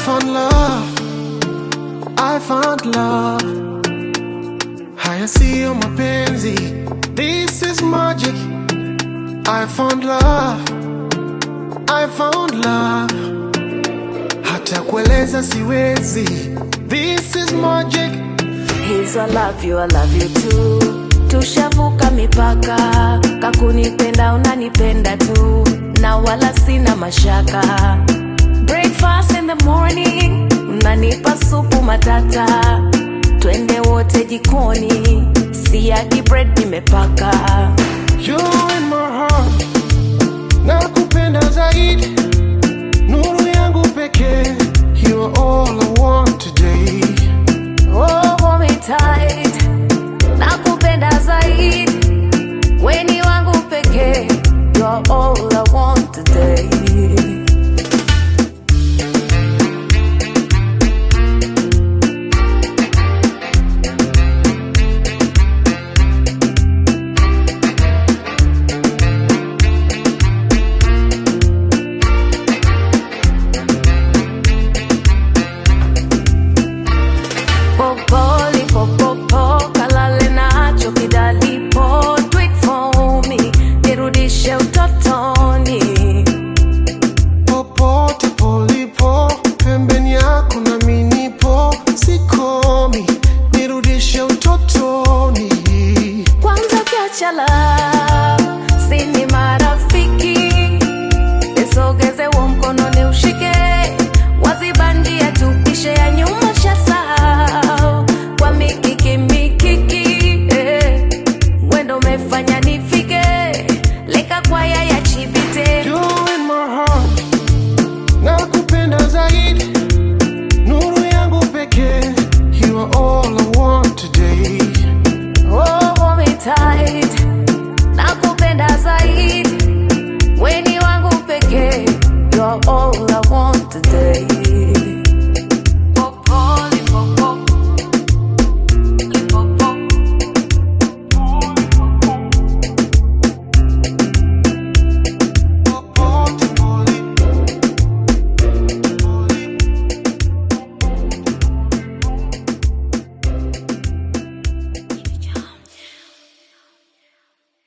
found love, I found love. Haya siyo mapenzi, this is magic. I found love, I found love. Hata kueleza siwezi, this is magic. Hizo I love you, I love you too. Tushavuka mipaka, kakunipenda unanipenda tu, na wala sina mashaka. Breakfast in the morning, unanipa supu matata, twende wote jikoni, siagi bread nimepaka. You in my heart, nakupenda zaidi, nuru yangu pekee. You are all I want today. Oh, hold me tight, nakupenda zaidi, weni wangu pekee, you're all I want today. Popoli, popopo, kalale nacho kidalipo, do it for me, nirudishe utotoni. Popote polipo, pembeni yako na minipo, sikomi, nirudishe utotoni. Kwanza kiachala, sini marafiki, nisogeze huo mkono ni ushike, wazibandia tupishe ya nyuma shasahau, kwa mikiki mikiki, eh, wendo umefanya nifike, leka kwaya ya chibite. You in my heart, nakupenda zaidi, nuru yangu pekee. You are all I want today. Oh, hold me tight.